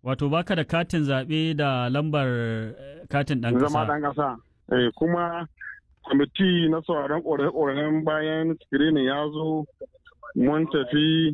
Wato baka da katin zaɓe da lambar katin ɗan ƙasa. Zama ɗan ƙasa. Eh, kuma kwamiti na sauraron ƙorafe-ƙorafen bayan screening ya zo mun tafi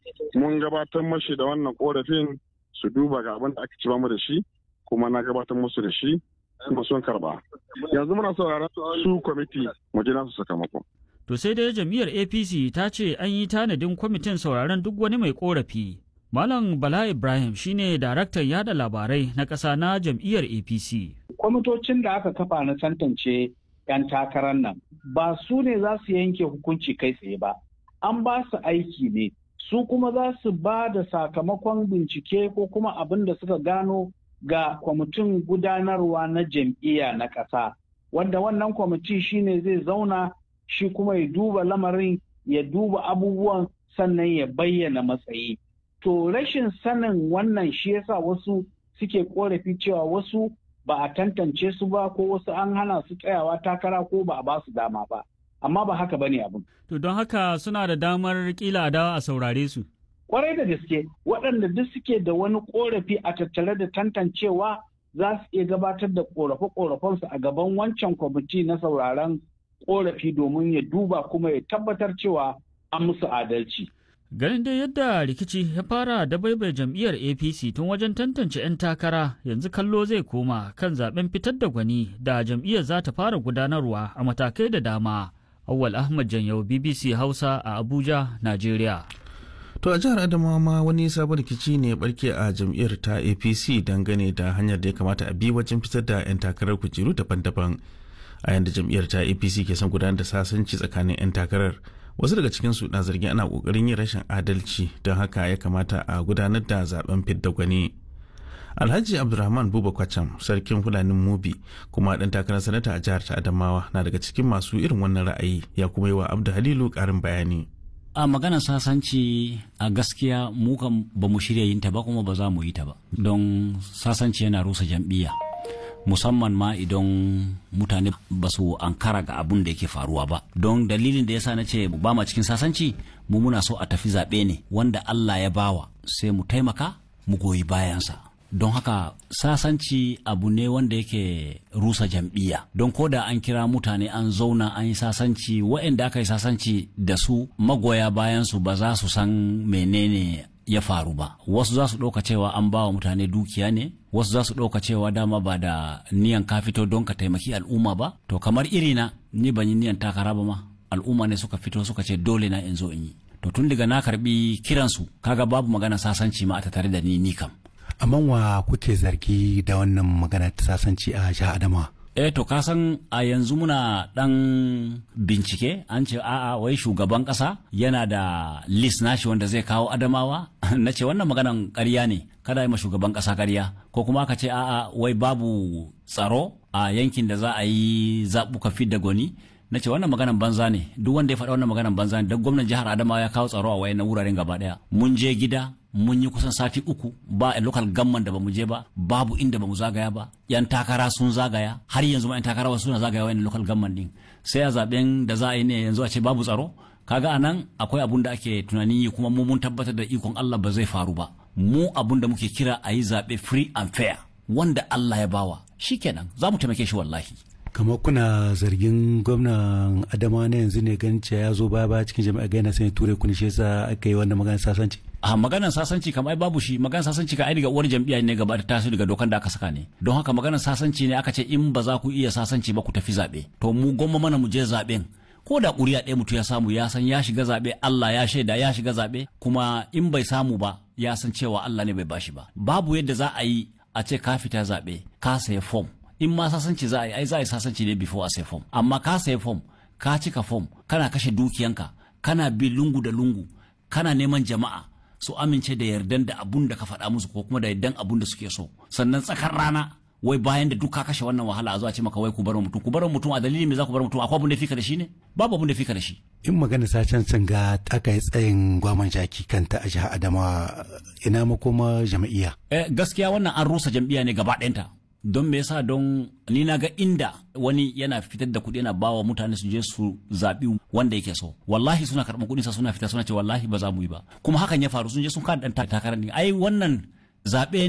mun gabatar mashi da wannan ƙorafin su duba ga abin da aka ci mu da shi kuma na gabatar musu da shi kuma sun karba. Yanzu muna sauraron su kwamiti mu ji nasu sakamako. To sai dai jam'iyyar APC ta ce an yi tanadin kwamitin sauraron duk wani mai korafi. Malam Bala Ibrahim shine daraktan yada labarai na ƙasa na jam'iyyar APC. Kwamitocin da aka kafa na tantance 'yan takarar nan ba su ne za su yanke hukunci kai tsaye ba. An ba su aiki ne, su kuma za su ba da sakamakon bincike ko kuma abin da suka gano ga kwamitin gudanarwa na jam'iyya na ƙasa. Wanda wannan kwamiti shine zai zauna shi kuma ya duba lamarin ya duba abubuwan sannan ya bayyana matsayi. To rashin sanin wannan shi yasa wasu suke korafi cewa wasu ba a tantance su ba ko wasu an hana su tsayawa takara ko ba a ba su dama ba. Amma ba haka bane abin. To don haka suna da damar kila dawa a saurare su. Kwarai da gaske waɗanda duk suke da wani korafi a tattare da tantancewa za su iya gabatar da korafe-korafensu a gaban wancan kwamiti na sauraron korafi domin ya duba kuma ya tabbatar cewa an musu adalci. Ganin dai yadda rikici ya fara da baibai jam'iyyar APC tun wajen tantance 'yan takara yanzu kallo zai koma kan zaben fitar da gwani da jam'iyyar za ta fara gudanarwa a matakai da dama. Awwal Ahmad Janyau BBC Hausa a Abuja, Najeriya. To a jihar Adamawa ma wani sabon rikici ne barke a jam'iyyar ta APC dangane da hanyar da ya kamata a bi wajen fitar da 'yan takarar kujeru daban-daban. A yanda jam'iyyar ta APC ke son gudanar da sasanci tsakanin 'yan takarar. Wasu daga cikinsu na zargin ana kokarin yin rashin adalci don haka ya kamata a gudanar da zaben fidda gwani. Alhaji Abdulrahman Buba Kwacham, sarkin Fulanin Mubi, kuma ɗan takarar sanata a jihar ta Adamawa na daga cikin masu irin wannan ra'ayi ya kuma yi wa Abdu Halilu ƙarin bayani. a maganar sasanci a gaskiya mu kan ba mu shirya yin ta ba kuma ba za mu yi ta ba don sasanci yana rusa jam'iyya musamman ma idan mutane ba su ankara ga abun da yake faruwa ba don dalilin da yasa na ce ba ma cikin sasanci mu muna so a tafi zaɓe ne wanda Allah ya bawa sai mu taimaka mu goyi bayansa don haka sasanci abu ne wanda yake rusa jam'iyya don ko da an kira mutane an zauna an yi sasanci waɗanda aka yi sasanci da su magoya bayansu ba za su san menene ya faru ba wasu za su ɗauka cewa an ba wa mutane dukiya ne wasu za su ɗauka cewa dama ba da niyan ka fito don ka taimaki al'umma ba to kamar irina ni ban yi niyan takara ba ma al'umma ne suka fito suka ce dole na in zo in yi to tun daga na karbi kiransu kaga babu magana sasanci ma a tattare da ni ni kam amma wa kuke zargi da wannan magana ta sasanci a jihar Adamawa eh to ka san a yanzu muna dan bincike an ce a'a wai shugaban kasa yana da list nashi wanda zai kawo adamawa na ce wannan maganan ƙarya ne kada yi ma shugaban kasa ƙarya ko kuma aka ce a'a wai babu tsaro a yankin da za a yi zaɓuka fidda gwani na ce wannan maganan banza ne duk wanda ya faɗa wannan maganan banza ne don gwamnan jihar adamawa ya kawo tsaro a wayannan wuraren gaba ɗaya mun je gida mun yi kusan sati uku ba a local gamman da bamu je ba babu inda bamu zagaya ba yan takara sun zagaya har yanzu ma yan takara wasu suna zagaya wayan local gamman din sai a zaben da za a yi ne yanzu a ce babu tsaro kaga anan akwai abun da ake tunanin yi kuma mu mun tabbatar da ikon Allah ba zai faru ba mu abun da muke kira a yi zaɓe free and fair wanda Allah ya bawa shikenan za mu taimake shi wallahi kamar kuna zargin gwamnan adama na yanzu ne ganin cewa ya zo baya baya cikin jami'a ga yana sanya ture kuni shi yasa aka yi wannan maganar sasanci a maganar sasanci kamar babu shi maganar sasanci ka ai daga uwar jam'iyya ne gaba da taso daga dokan da aka saka ne don haka maganar sasanci ne aka ce in ba za ku iya sasanci ba ku tafi zaɓe to mu gwamma mana mu je zaɓen ko da ƙuri'a ɗaya mutum ya samu ya san ya shiga zaɓe Allah ya shaida ya shiga zaɓe kuma in bai samu ba ya san cewa Allah ne bai bashi ba babu yadda za a yi a ce ka fita zaɓe ka saya fom in ma sasanci za a yi ai za a yi sasanci ne before a sai fom amma ka sai fom ka cika fom kana kashe dukiyanka kana bi lungu da lungu kana neman jama'a su amince da yardan da abun da ka faɗa musu ko kuma da yardan abun da suke so sannan tsakar rana wai bayan da duk ka kashe wannan wahala a zuwa ce maka wai ku bar mutum ku bar mutum a dalilin me za ku bar mutum akwai abun da fika da shi ne babu abun da fika da shi in magana sacen sun ga aka yi tsayin gwaman jaki kanta a jihar adamawa ina makoma jam'iyya eh gaskiya wannan an rusa jam'iyya ne gaba ɗayanta don me yasa don ni na ga inda wani yana fitar da kuɗi yana bawa mutane su je su zaɓi wanda yake so wallahi suna karɓar kuɗin sa suna fita suna ce wallahi ba za mu yi ba kuma hakan ya faru sun je sun kada ɗan takarar ai wannan zaɓe